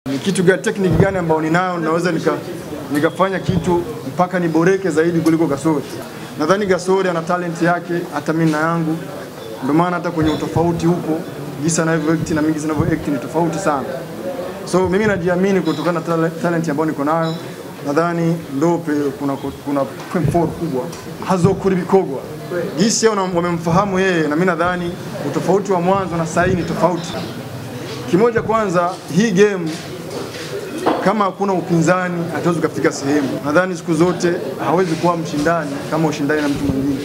ni kitu gani, tekniki gani ambayo ninayo naweza nika nikafanya kitu mpaka niboreke zaidi kuliko Gasori. Nadhani Gasori ana talent yake, hata mimi na yangu, ndio maana hata kwenye utofauti upo, jinsi anavyo act na mimi jinsi ninavyo act ni tofauti sana. So mimi najiamini kutokana na tale- talent ambayo niko nayo. Nadhani ndo pe- kuna kuna point forward kubwa hazokuri bikogwa jinsi yao wamemfahamu yeye, na mimi nadhani utofauti wa mwanzo na sasa ni tofauti. Kimoja kwanza, hii game kama hakuna upinzani hatuwezi kufika sehemu. Nadhani siku zote hawezi kuwa mshindani kama ushindani na mtu mwingine.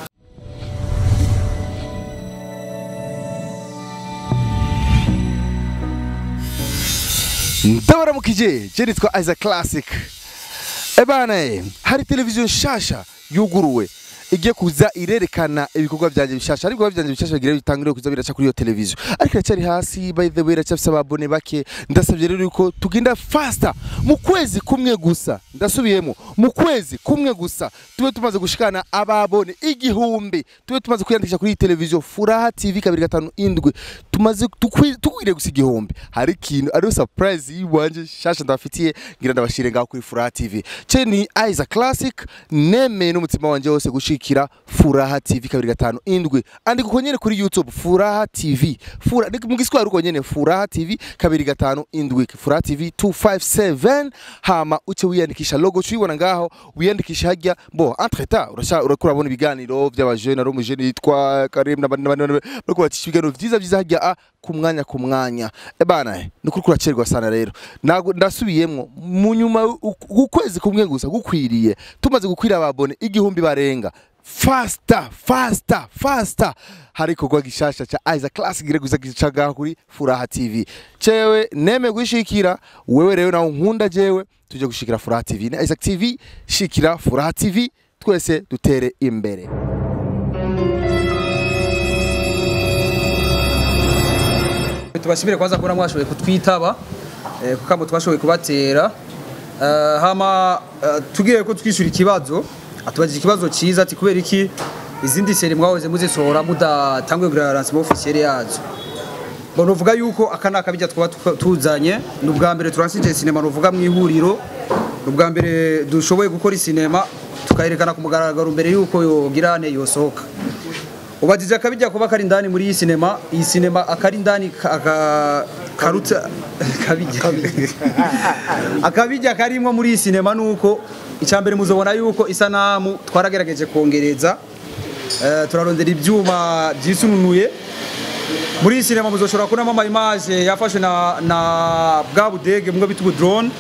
ndabaramukije je nitwa Isaac Classic ebana eh, hari televiziyo nshasha yuguruwe igiye kuza irerekana ibikorwa byanjye bishasha ariko ibikorwa byanjye bishasha bigira bitangire kuza biraca kuri iyo televiziyo ariko iracyari hasi by the way iracyafise ababone bake ndasabye rero yuko tugenda faster mu kwezi kumwe gusa ndasubiyemo mu kwezi kumwe gusa tube tumaze gushikana ababone igihumbi tube tumaze kwiyandikisha kuri iyi televiziyo Furaha TV kabiri gatanu indwi tumaze tukwi- tukwiriye gusa igihumbi hari ikintu ariyo surprise yiwanje shasha ndabafitiye ngira ndabashire ngaho kuri Furaha TV ce ni Isaac Classic nemeye n'umutima wanje wose gushikira Furaha TV kabiri gatanu indwi andika uko nyene kuri YouTube Furaha TV Fura ni mu giswahili uko nyene Furaha TV kabiri gatanu indwi Furaha TV 257 hama uce wiyandikisha logo cuyibona ngaho wiyandikisha hajya bo entre temps urasha urakura bona ibiganiro by'abajene ari umujene yitwa Karim n'abandi n'abandi bariko bacisha ibiganiro vyiza vyiza hajya a ku mwanya ku mwanya ebana eh, ni kuri kuracerwa sana rero Nago- ndasubiyemwo mu nyuma u- ukwezi kumwe gusa gukwiriye tumaze gukwira ababone igihumbi barenga faster faster faster hari ikorwa gishasha ca Isaac Classic gire guza gicaga kuri Furaha TV cewe neme gushikira wewe rero nawe nkunda jewe tuje gushikira Furaha TV na Isaac TV shikira Furaha TV twese dutere imbere tubashimire kwanza kubona mwashoboye kutwitaba eh, kuko abo twashoboye kubatera Eh, hama eh, tubwire ko twishyura ikibazo atubajije ikibazo cyiza ati kubera iki izindi seri mwahoze muzisohora mudatanguye kugura lancement officiel yazo ngo nuvuga yuko aka ni akabijya twaba tuka- tuzanye ni ubwa mbere turansije sinema nuvuga mu ihuriro ni ubwa mbere dushoboye gukora isinema tukayerekana ku mugaragaro mbere yuko yogira ane yosohoka ubajije akabijya kuba kari indani muri iyi sinema iyi sinema akari indani ka- aka- karuta akabijya akabijya karimwo muri iyi sinema nuko icyambere muzobona yuko isanamu twaragerageje kongereza Eh, turarondera ibyuma byisununuye muri iyi sinema muzoshobora kubonamo ama image yafashwe na, na bwa budege mwe bita drone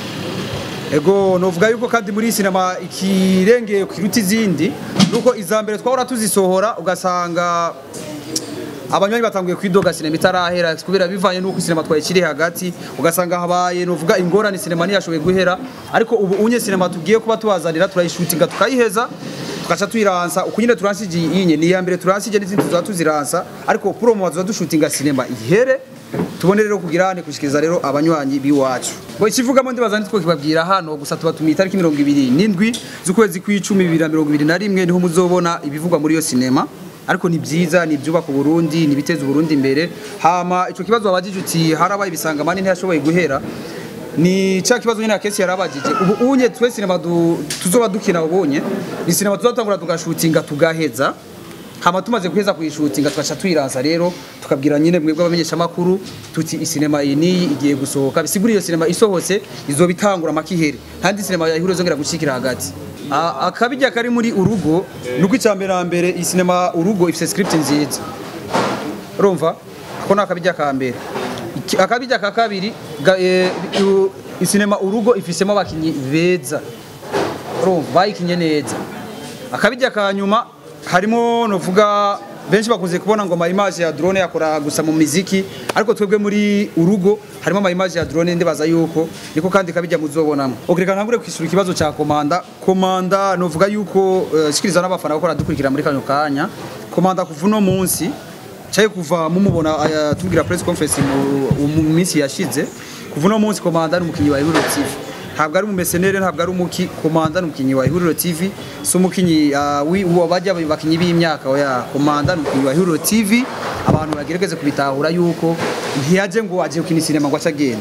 ego novuga yuko kandi muri iyi sinema ikirengeye kiruta izindi nuko iza mbere twahora tuzisohora ugasanga abanywanyi batanguye kwidoga sinema itarahera kubera bivanye nuko sinema twayikiri hagati ugasanga habaye novuga ingorane sinema ntiyashoboye guhera ariko ubu unye sinema tugiye kuba tubazanira turayishutinga tukayiheza tugaca tuyiransa uko nyine turansije iyi ni iya mbere turansije n'izindi tuzaba tuziransa ariko promo bazoza dushutinga sinema ihere tubone rero kugira ne kushikiriza rero abanywanyi biwacu ngo ikivugamo ndibaza nitwo kibabwira hano gusa tuba tumiye itariki mirongo ibiri n'indwi z'ukwezi kw'icumi bibiri na mirongo ibiri na rimwe niho muzobona ibivugwa muri iyo sinema ariko ni byiza ni ibyubaka uburundi ni ibiteza uburundi imbere hama ico kibazo wabajije uti harabaye ibisangamani ntiyashoboye guhera ni cya kibazo nyine akesi yarabajije ubu unye twe sinema du- tuzoba dukina ubunye ni sinema tuzatangura tugashutinga tugaheza hama tumaze guheza kuyishutinga tugaca tuyiransa rero tukabwira nyine mwebwe abamenyeshamakuru tuti isinema iyi niyi igiye gusohoka bisigura iyo sinema isohotse izoba itangura amakihere ntandi sinema yahura zongera gushikira hagati A- akabijya kari muri urugo nuko icyambere na mbere iyi sinema urugo ifite script nziza urumva ako ni akabijya ka mbere Iki- akabijya ka kabiri ga- eh, u- isinema urugo ifisemo abakinnyi beza urumva bayikinye neza akabijya ka nyuma harimo novuga benshi bakunze kubona ngo amayimaje ya drone yakora gusa mu miziki ariko twebwe muri urugo harimo amayimaje ya drone ndibaza yuko niko kandi kabijya muzobonamo okreka ntangure kwishyura ikibazo cya komanda komanda novuga yuko uh, shikiriza n'abafana bakora dukurikira muri kano kanya komanda kuva uno munsi cyaye kuva mumubona aya tubwira press conference mu mu minsi yashize kuva uno munsi komanda ni umukinnyi wa Ihuriro TV ntabwo ari umumesenere ntabwo ari umuki komanda ni umukinnyi wa Ihuriro TV si umukinnyi uh, wi- uwo bajya bakinnyi b'imyaka oya komanda ni umukinnyi wa Ihuriro TV abantu bagerageze kubitahura yuko ntiyaje ngo aje gukina sinema ngo ace agenda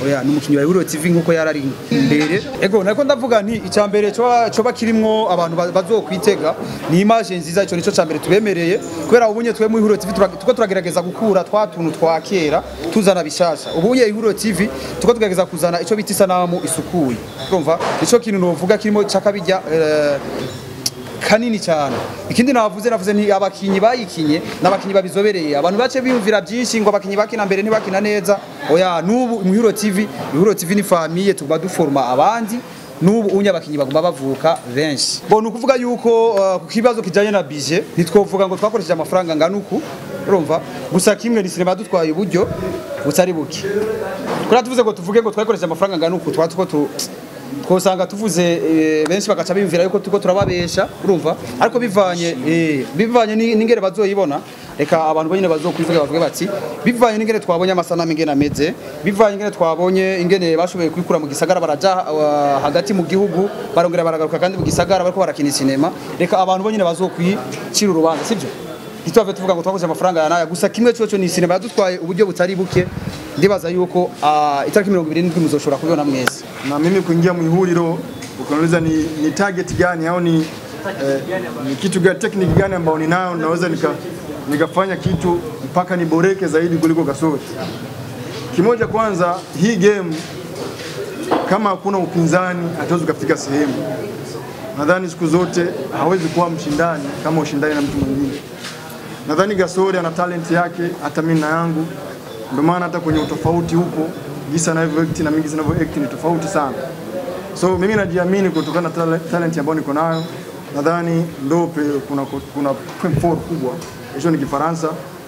oya ni umukinnyi wa Ihuriro TV nkuko yarari imbere ego nako ndavuga nti icya mbere coba coba kirimwo abantu ba- bazokwitega ni image nziza ico nico cya mbere tubemereye kubera ubunye twe mu Ihuriro TV tura- tuko turagerageza gukura twa tuntu twa kera tuzana bishasha ubunye Ihuriro TV tuko tugerageza kuzana ico bita isanamu isukuye urumva ico kintu novuga kirimo cakabijya eh, kanini cyane ikindi navuze navuze ni abakinyi bayikinye n'abakinyi babizobereye abantu bace biyumvira byinshi ngo abakinyi bakina mbere ntibakina neza oya nubu mu Hero TV Hero TV ni famille tuguma duforma abandi nubu unye abakinyi baguma bavuka benshi bo nukuvuga yuko uh, ku kibazo kijanye na budget ntitwovuga ngo twakoresheje amafaranga ngana uku urumva gusa kimwe ni sinema dutwaye uburyo butari buke kuri tuvuze ngo tuvuge ngo twakoresheje amafaranga ngana uku twa tuko tu twosanga tuvuze eh, benshi bagaca biyumvira yuko tuko turababesha urumva ariko bivanye eh, bivanye ni- n'ingere bazoyibona reka abantu bonyine bazokwivuga bavuge bati bivanye n'ingene twabonye amasanamu ingene ameze bivanye ingene twabonye ingene bashoboye kwikura mu gisagara baraja uh, hagati mu gihugu barongera baragaruka kandi mu gisagara bariko barakina sinema reka abantu bonyine bazokwicira urubanza sibyo ntitwave tuvuga ngo twakoze amafaranga ya naya gusa kimwe cyo ni sinema yadutwaye uburyo butari buke ndibaza yuko ah, itariki mirongo ibiri n'indwi muzoshobora kubibona mwese na mimi kuingia mwihuriro ukaniuliza ni, ni target gani au ni, eh, ni kitu gani technique gani ambao ninayo naweza nika, nikafanya kitu mpaka niboreke zaidi kuliko Kasori. Kimoja kwanza, hii game kama hakuna upinzani hatuwezi kufika sehemu. Nadhani siku zote hawezi kuwa mshindani kama ushindani na mtu mwingine. Nadhani Gasori ana talent yake, hata mimi na yangu, ndio maana hata kwenye utofauti huko jinsi anavyo act na mimi jinsi ninavyo act ni tofauti sana. So mimi najiamini kutokana na tale- talent ambayo niko nayo. Nadhani ndo pe- kuna kuna point forward kubwa. Hicho ni Kifaransa.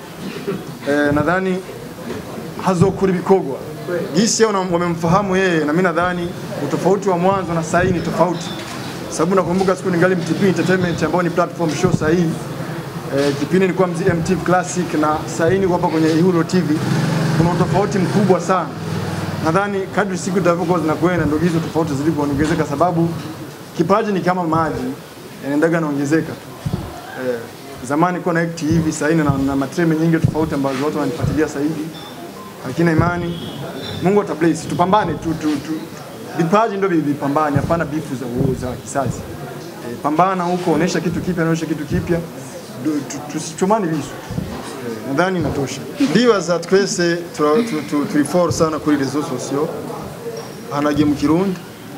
Eh, nadhani hazokura ibikorwa jinsi yao wamemfahamu yeye, na mimi nadhani utofauti wa mwanzo na sasa ni tofauti, sababu nakumbuka siku ningali MTV Entertainment ambayo ni platform show sasa hivi eh, kipindi nilikuwa mzi MTV Classic na sasa hivi niko hapa kwenye Ihuro TV, kuna utofauti mkubwa sana. Nadhani kadri siku zitavyokuwa zinakwenda ndio hizo tofauti zilivyoongezeka, sababu kipaji ni kama maji yanaendaga naongezeka tu. Eh, zamani kuwa na act hivi sasa hivi na, na matreme nyingi tofauti ambazo watu wananifuatilia sasa hivi, lakini imani Mungu atabless, tupambane tu, tu, tu. Vipaji ndio vipambane, hapana bifu za uo za kisasi. E, pambana huko, onesha kitu kipya, onesha kitu kipya, Du- tu- tusichomane visu. E, nadhani inatosha. Ndibaza twese tura- tu- tu- turi for sana kuri rezo sosiyo hanagiye mu kirundi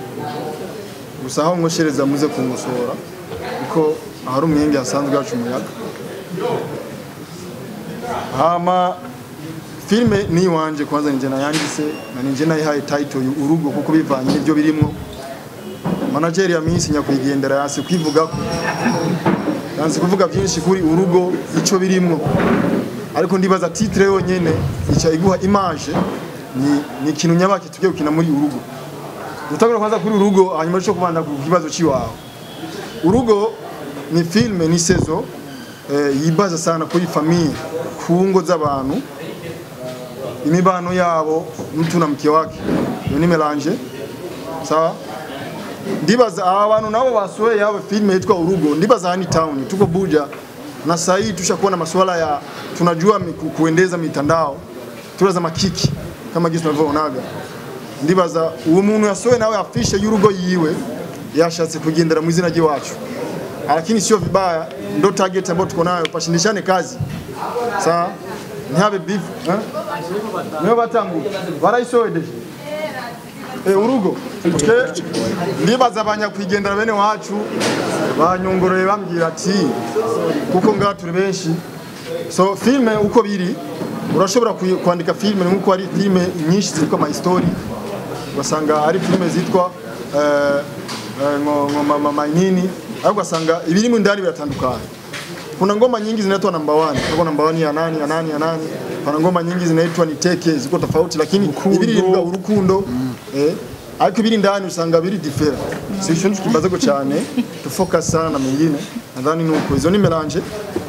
gusa aho mwoshereza muze kunkosora kuko ahari umwenge hasanzwe haca umuyaga hama filime ni iwanje kwanza ninjye nayanditse na ninjye nayihaye title yu urugo kuko bivanye n'ibyo birimo manageri ya minsi nyakwigendera yasi kwivugako yanze kuvuga byinshi kuri urugo icyo birimo ariko ndibaza titre yonyene ica iguha image ni, ni ikintu nyabaki tugiye gukina muri urugo utagura kwanza kuri urugo hanyuma cyo kubanda ku kibazo ciwawe urugo ni filme ni sezo eh, yibaza sana kuri famiye ku ngo z'abantu imibano yabo mtu na mke wake iyo ni melange sawa ndibaza aba bantu nabo basohoye yabo filme yitwa urugo ndibaza hani town tuko Buja na saa hii tushakuwa na masuala ya tunajua miku, kuendeza mitandao turaza makiki kama gisi tunavyoonaga ndibaza uwo muntu yasohoye nawe afishe y'urugo yiwe yashatse kugendera mu izina ry'iwacu lakini sio vibaya, ndo target ambayo tuko nayo, pashindishane kazi sawa, ntihabe beef eh? niyo batangu barayisohoye deje Eh, urugo twe ndibaza abanyakwigendera bene wacu banyongoreye bambwira ati kuko ngaha turi benshi so filme uko biri urashobora kuyi- kwandika filme nkuko ari filme nyinshi zitwa ama history ugasanga ari filme zitwa eh, eh, ngo ngo mama manini ariko ugasanga ibirimo ndani biratandukanye kuna ngoma nyingi zinaitwa number one kwa number one ya nani ya nani ya nani kuna ngoma nyingi zinaitwa ni teke ziko tofauti lakini ibiri bivuga urukundo eh ariko ibiri ndani usanga biri different si ico ndicho kibazo ko cyane to focus sana na mengine nadhani nuko izo ni melange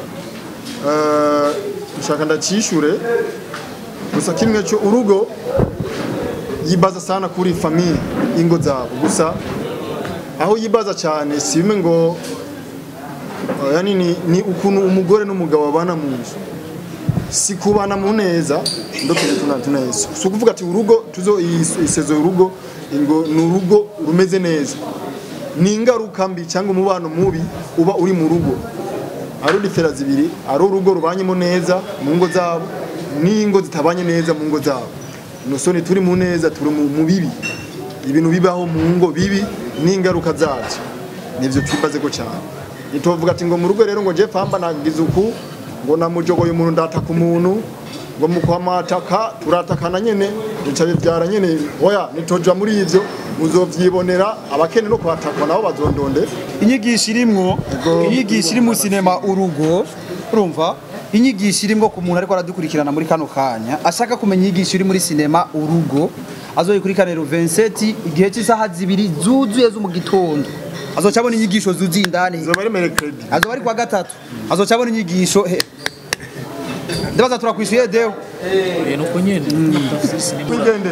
eh nshaka ndacishure gusa kimwe cyo urugo yibaza sana kuri famiye ingo zabo gusa aho yibaza cyane si bimwe ngo Uh, yani ni, ni ukuntu umugore n'umugabo babana mu nzu si kubana mu neza ndo tuje tuna tuneza si ukuvuga ati urugo tuzo iyi- isezo y'urugo ngo ni urugo rumeze neza ni ingaruka mbi cyangwa umubano mubi uba uri mu rugo ari udifera zibiri ari urugo rubanyemo neza mu ngo zabo n'ingo zitabanye neza mu ngo zabo nusoni turi mu neza turi mu mu bibi ibintu bibaho mu ngo bibi n'ingaruka zabyo nivyo twibaze ko cyane nitovuga ati ngo mu rugo rero ngo je pamba nagize uku ngo namujogoye umuntu ndataka umuntu ngo mukwamataka turatakana nyene bica bivyara nyene oya nitoja muri ivyo muzovyibonera abakene no kwatakwa nabo bazondonde inyigisho irimwo Ego. inyigisho iri mu sinema urugo urumva inyigisho irimwo ku muntu ariko aradukurikirana muri kano kanya ashaka kumenya inyigisho iri muri sinema urugo azoyikurikiranira 27 igihe cy'isaha zibiri zuzuye zo mu gitondo azoca abona inyigisho zuzuye indani zoba ari mercredi azoba ari kwa gatatu azoca abona inyigisho he ndabaza turakwishuye deo nuko nyene ndafise sinema Wigende.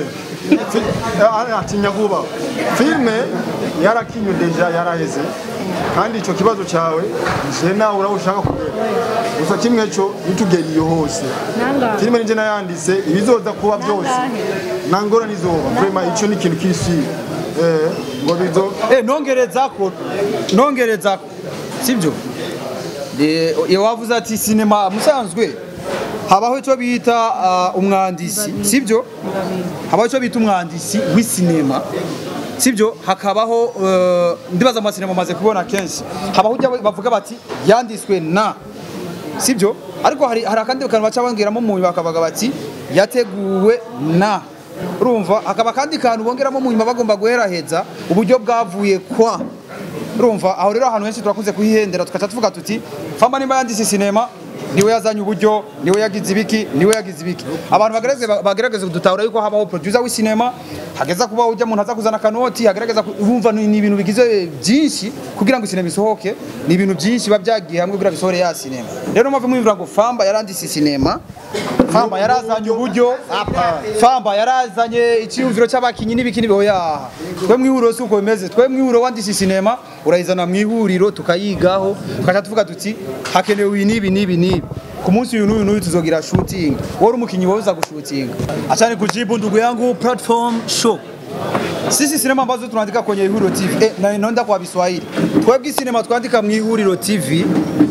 Atinya vuba. Filme yarakinyo deja yaraheze. Kandi ico kibazo cawe je nawe uraho ushaka kugera. Gusa kimwe cyo nitugeriye hose. Nangahe? Filme nije nayanditse ibizoza kuba byose. Nangahe? Nangora nizoba. Vraiment ico ni ikintu kisi. Eh, ngo bizo Eh, nongerezako nongerezako sibyo Eh, iyo wavuze ati sinema musanzwe habaho icyo bita ah, umwandisi sibyo habaho icyo bita umwandisi w'isinema sibyo hakabaho eh, ndibaza amasinema amaze kubona kenshi habaho ujya bavuga bati yanditswe na sibyo ariko hari hari akandi kantu baca bongeramo mu nyuma bakavuga bati yateguwe na urumva hakaba akandi kantu bongeramo mu nyuma bagomba guheraheza uburyo bwavuye kwa urumva aho rero ahantu henshi turakunze kuhihendera tugaca tuvuga tuti famba nimba yanditse sinema niwe yazanye uburyo niwe yagize ibiki niwe yagize ibiki abantu bagerageze bagerageze kudutahura yuko habaho producer w'isinema hageza kuba ujya umuntu aza kuzana kanoti hagerageza ku- urumva ni ni ibintu bigize byinshi kugira ngo sinema isohoke ni ibintu byinshi biba byagiye hamwe kugira bisohore ya sinema rero mpamvu mwumvira ngo famba yaranditse sinema famba yarazanye uburyo famba yarazanye icyiyumviro cy'abakinyi n'ibiki n'ibihoya twe mwihuriro si uko bimeze twe mwihuriro wanditse sinema urayizana mu ihuriro tukayigaho tukaca tuvuga tuti hakenewe ibi n'ibi n'ibi n'ibi ku munsi uyu n'uyu n'uyu tuzogira shooting wowe uri umukinyi wowe uza gushutinga achani kujibu ndugu yangu platform show sisi sinema ambazo tunaandika kwenye Ihuriro TV eh, na naenda kwa Kiswahili twebwe sinema twandika mu Ihuriro TV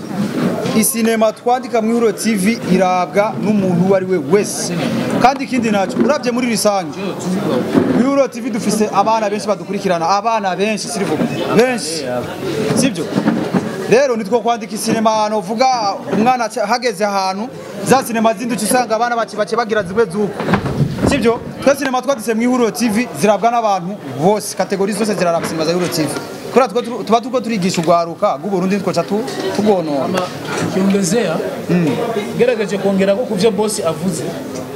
isinema twandika mu Ihuriro TV irabwa n'umuntu uwo ari we wese kandi ikindi naco urabye muri rusange mu Ihuriro TV dufise abana benshi badukurikirana abana benshi sirivuga benshi sibyo rero nitwo kwandika isinema ahantu uvuga umwana aca- hageze ahantu za sinema zindi uca usanga abana bake bake bagira zimwe z'uko sibyo twe sinema twanditse mu Ihuriro TV zirabwa n'abantu bose kategori zose ziraraba sinema za Ihuriro TV kubera twe tu- tuba turiko turigisha urwaruka rw'uburundi twoca tu- tugonona ama ukiongezea gerageje kuongera ko kuvyo bosi avuze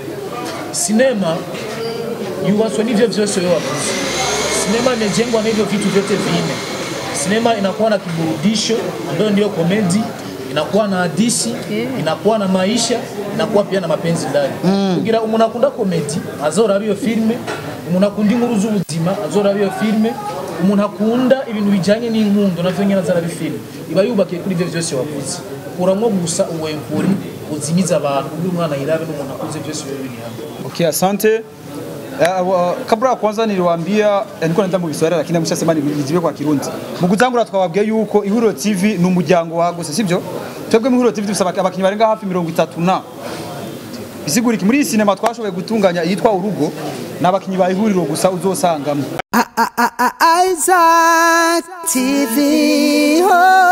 sinema yuwaswa n'ivyo vyose wewe wavuze sinema imejengwa na hivyo vitu vyote vinne sinema inakuwa na kiburudisho ambayo ndiyo komedi inakuwa na hadisi inakuwa na maisha inakuwa pia na mapenzi ndani kugira umuntu akunda komedi azoraba iyo filme umuntu akunda inkuru z'ubuzima azoraba iyo filme umuntu akunda ibintu bijanye n'inkundo navyo nyene azaraba ifilme iba yubakiye kuri ivyo vyose wavuze kuramwo gusa uwempuri uzimiza abantu kugira umwana yirabe n'umuntu akuze vyose biba biri hamwe Okay, asante. Uh, uh, kabla ya kwanza niliwaambia eh, nilikuwa naenda mu Kiswahili lakini ameshasema nijibe kwa Kirundi. Mu gutangura twababwiye yuko Ihuriro TV ni umuryango wagutse sivyo? Twebwe mu Ihuriro TV dufite abak- abakinyi barenga hafi 30 na bisigura iki muri iyi sinema twashoboye gutunganya yitwa urugo n'abakinyi ba Ihuriro gusa uzosangamo. Isaac TV. Oh.